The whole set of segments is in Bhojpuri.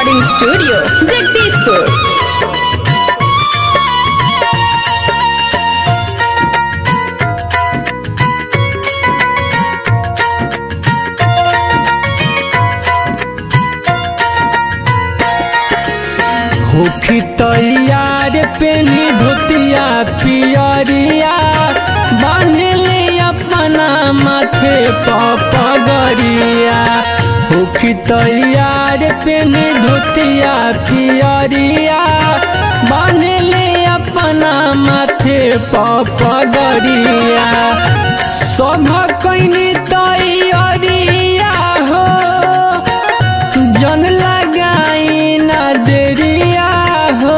रिकॉर्डिंग स्टूडियो जगदीशपुर होखी तैयार पेनी धोतिया पियरिया बांधले अपना माथे पगड़िया होखी तैयार पेनी धोतिया पियरिया बांधले अपना माथे पगड़िया सभ कैनी तैयारिया हो जन लगाई ना देरिया हो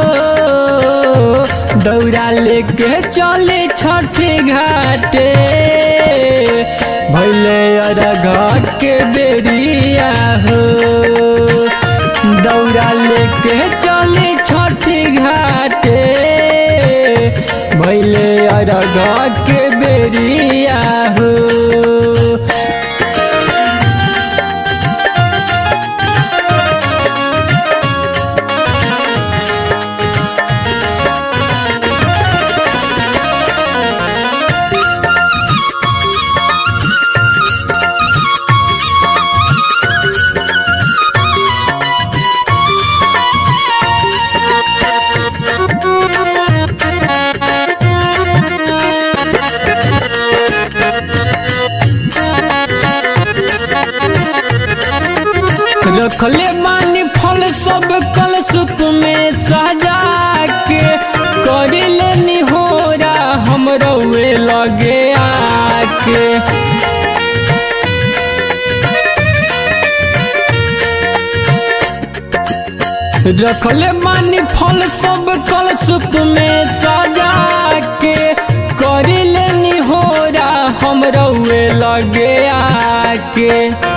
दौड़ा लेके चले छठे घाटे भैले घाट के बेरिया हो दौड़ा लेके चले छठे घाटे भैले घाट के बेरिया हो रखले मानी फल सब कल सुप में सजा के करिले निहोरा हम रउए लगे आके रखले मानी फल सब कल सुप में सजा के करिले निहोरा हम रउए लगे आके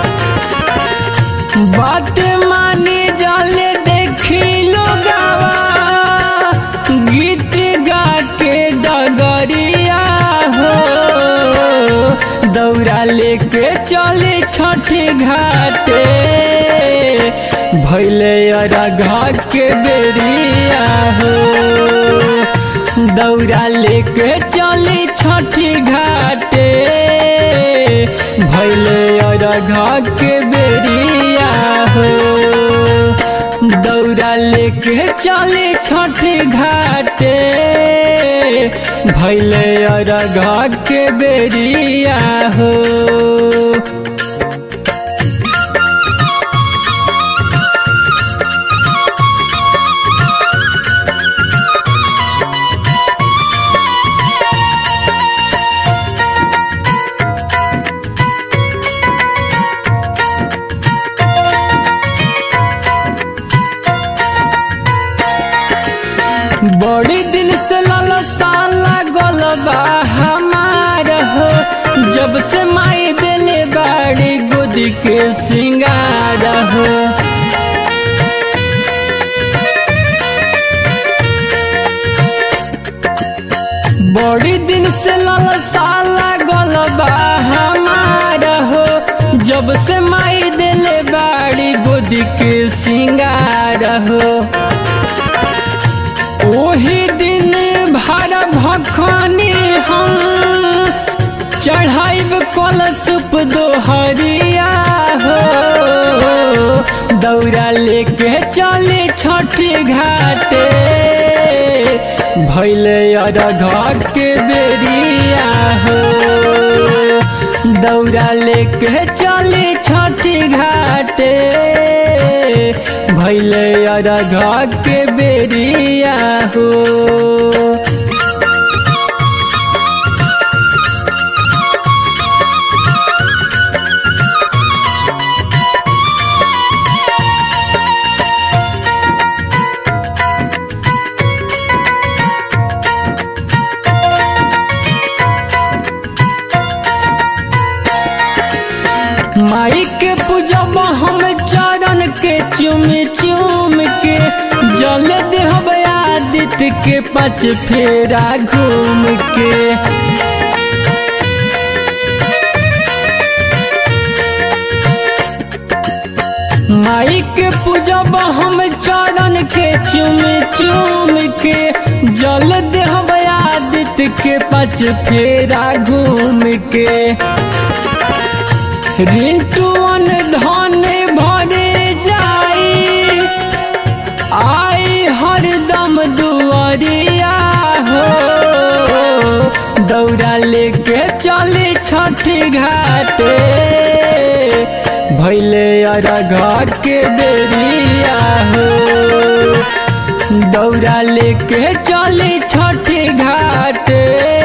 बात माने जाले देखी लोगावा गीत गा के डगरिया हो दौड़ा लेके चले छठे घाटे भैले अरघा के बेरिया हो दौड़ा लेके चले छठे घाटे भैले अरघा के बेरिया हो दौड़ा लेके चले छठे घाटे भैले अरघा के बेरिया हो बड़ी दिन से ललसा लागल बा हमार हो जब से माई दिले बाड़ी गोदी के सिंगार हो बड़ी दिन से ललसा लागल बा हमार हो जब से माई दिले बाड़ी गोदी के सिंगार हो ओही दिन भर भखनी हम चढ़ाइब कलशुप दोहरिया हो दौड़ा लेके चले छठे घाटे भैले अरघा के बेरिया हो दौड़ा लेके चले छठे घाटे भैले अरघा के बेरिया हो माई के पूजब हम चरण के चुम चुम के जल देहब आदित्य के पाँच फेरा घूम के माई के पूजब हम चरण के चुम चुम के जल देहब आदित्य के पच फेरा घूम के रिंटुअन धन भरे जाई आई हरदम दुआरिया हो दौड़ा लेके चले छठी घाटे भैले अरघ के बेरिया हो दौड़ा लेके चले छठी घाटे